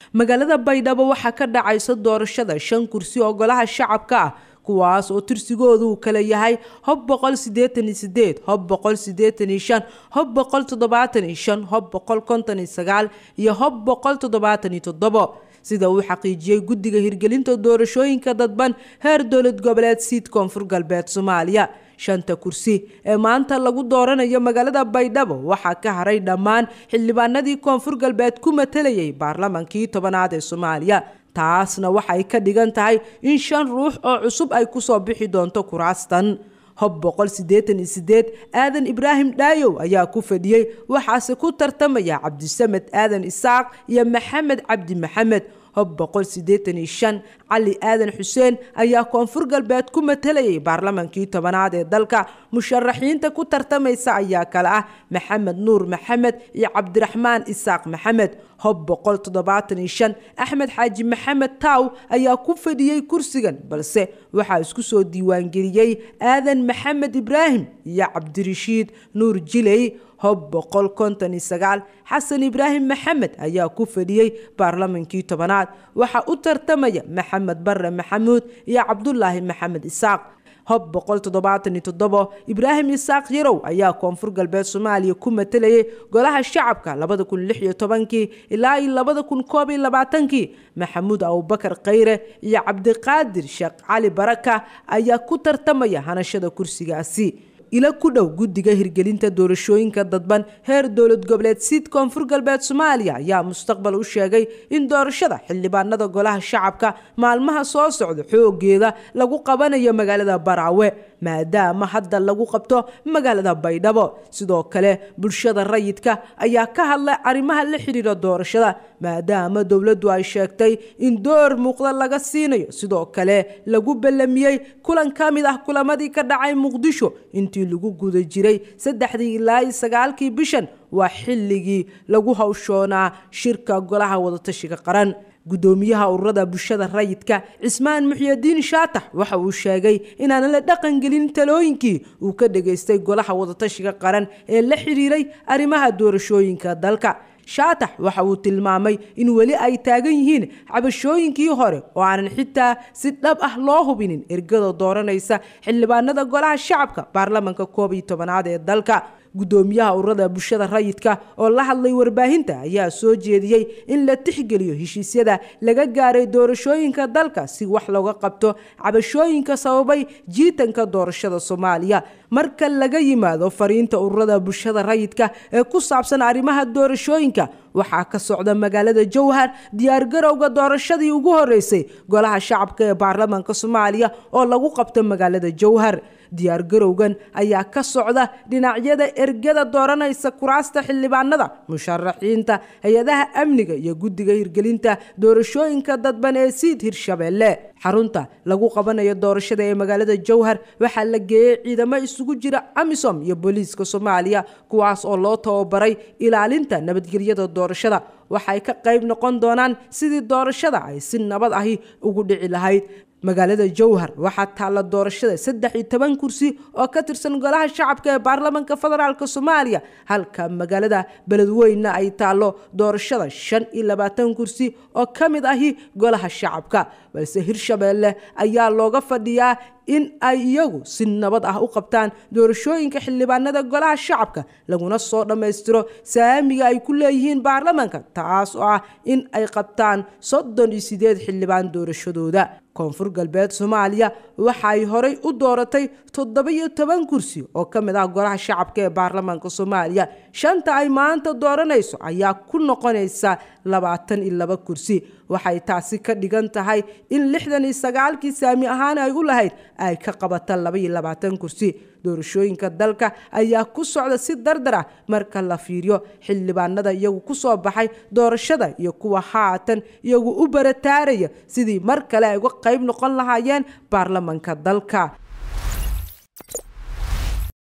magaalada baydhabo waxaa ka dhacaysa doorashada shan kursi oo golaha shacabka ah kuwaas oo tirsigoodu uu kala yahay hob boqol sideetan iyo sideed hob boqol sideetan iyo shan hob boqol toddobaatan iyo shan hob boqol konton iyo sagaal iyo hob boqol toddobaatan iyo toddobo sida uu xaqiijiyey guddiga hirgelinta doorashooyinka dadban heer dowlad goboleed siid koonfur galbeed soomaaliya shanta kursi ee maanta lagu dooranayo magaalada baydhabo waxaa ka haray dhammaan xildhibaanadii koonfur galbeed ku matalayay baarlamankii tobanaad ee soomaaliya taasna waxay ka dhigan tahay in shan ruux oo cusub ay kusoo bixi doonto kuraastan hob boqol sideetan iyo sideed aadan ibraahim dhaayow ayaa ku fadhiyey waxaase ku tartamaya cabdisamed aadan isaaq iyo maxamed cabdi maxamed hob boqol sideetan iyo shan cali aadan xuseen ayaa koonfur galbeed ku matalayay baarlamankii tobanaad ee dalka musharaxiinta ku tartamaysa ayaa kale ah maxamed nuur maxamed iyo cabdiraxmaan isaaq maxamed hob boqol toddobaatan iyo shan axmed xaaji maxamed taaw ayaa ku fadhiyey kursigan balse waxaa isku soo diiwaangeliyey aadan maxamed ibraahim iyo cabdirashiid nuur jiley hob boqol konton iyo sagaal xasan ibraahim maxamed ayaa ku fadhiyey baarlamankii tobanaad waxaa u tartamaya maxamed bare maxamuud iyo cabdulaahi maxamed isaaq hob boqol toddobaatan iyo toddobo ibraahim isaaq yarow ayaa koonfur galbeed soomaaliya ku matalayay golaha shacabka labada kun lix iyo tobankii ilaa iyo labada kun koob iyo labaatankii maxamuud abubakar khayre iyo cabdiqaadir sheekh cali baraka ayaa ku tartamaya hanashada kursigaasi ila ku dhow guddiga hirgelinta doorashooyinka dadban heer dowlad goboleed siid koonfur galbeed soomaaliya ayaa mustaqbal u sheegay in doorashada xildhibaanada golaha shacabka maalmaha soo socda xoogeeda lagu qabanayo magaalada baraawe maadaama hadda lagu qabto magaalada baydhabo sidoo kale bulshada rayidka ayaa ka hadlay arrimaha la xidhiira doorashada maadaama dowladdu ay sheegtay in door muuqda laga siinayo sidoo kale lagu ballamiyey kulan ka mid ah kulamadii ka dhacay muqdisho intii lagu guda jiray saddexdii ilaa iyo sagaalkii bishan waa xilligii lagu hawshoonaa shirka golaha wadatashiga qaran guddoomiyaha ururada bulshada rayidka cismaan muxyadiin shaatax waxa uu sheegay inaanan la dhaqangelin talooyinkii uu ka dhageystay golaha wadatashiga qaran ee la xidhiiray arrimaha doorashooyinka dalka shaatax waxa uu tilmaamay in weli ay taagan yihiin cabashooyinkii hore oo aanan xitaa si dhab ah loo hubinin ergada dooranaysa xildhibaanada golaha shacabka baarlamanka koob iyo tobanaad ee dalka guddoomiyaha ururada bulshada rayidka oo la hadlay warbaahinta ayaa soo jeediyey in la tixgeliyo heshiisyada laga gaaray doorashooyinka dalka si wax looga qabto cabashooyinka sababay jiitanka doorashada soomaaliya marka laga yimaado fariinta ururada bulshada rayidka ee ku saabsan arrimaha doorashooyinka waxaa ka socda magaalada jowhar diyaargarowga doorashadii ugu horeysay golaha shacabka ee baarlamaanka soomaaliya oo lagu qabto magaalada jowhar diyaargarowgan ayaa ka socda dhinacyada ergada dooranaysa kuraasta xildhibaanada musharaxiinta hay-adaha amniga iyo guddiga hirgelinta doorashooyinka dadban ee siid hirshabeelle xarunta lagu qabanayo doorashada ee magaalada jowhar waxaa la geeyey ciidamo isugu jira amisom iyo booliiska soomaaliya kuwaas oo loo tababaray ilaalinta nabadgelyada doorashada waxay ka qayb noqon doonaan sidii doorashada ay si nabad ahi ugu dhici lahayd magaalada jowhar waxaa taalla doorashada saddex iyo toban kursi oo ka tirsan golaha shacabka ee baarlamaanka federaalk soomaaliya halka magaalada beledweyne ay taallo doorashada shan iyo labaatan kursi oo ka mid ahi golaha shacabka balse hirshabeelle ayaa looga fadhiyaa in ay iyagu si nabad ah u qabtaan doorashooyinka xildhibaanada golaha shacabka laguna soo dhammaystiro saamiga ay ku leeyihiin baarlamaanka taas oo ah in ay qabtaan soddon iyo sideed xildhibaan doorashadooda koonfur galbeed soomaaliya waxay horay u dooratay toddoba-iyo toban kursi oo ka mid ah golaha shacabka ee baarlamaanka soomaaliya shanta ay maanta dooranayso ayaa ku noqonaysa labaatan iyo laba kursi waxay taasi ka dhigan tahay in lixdan iyo sagaalkii saami ahaan ay u lahayd ay ka qabata laba iyo labaatan kursi doorashooyinka dalka ayaa ku socda si dardar ah marka la fiiriyo xildhibaanada iyagu ku soo baxay doorashada iyo kuwa haatan iyagu u barataaraya sidii mar kale ay uga qayb noqon lahaayeen baarlamanka dalka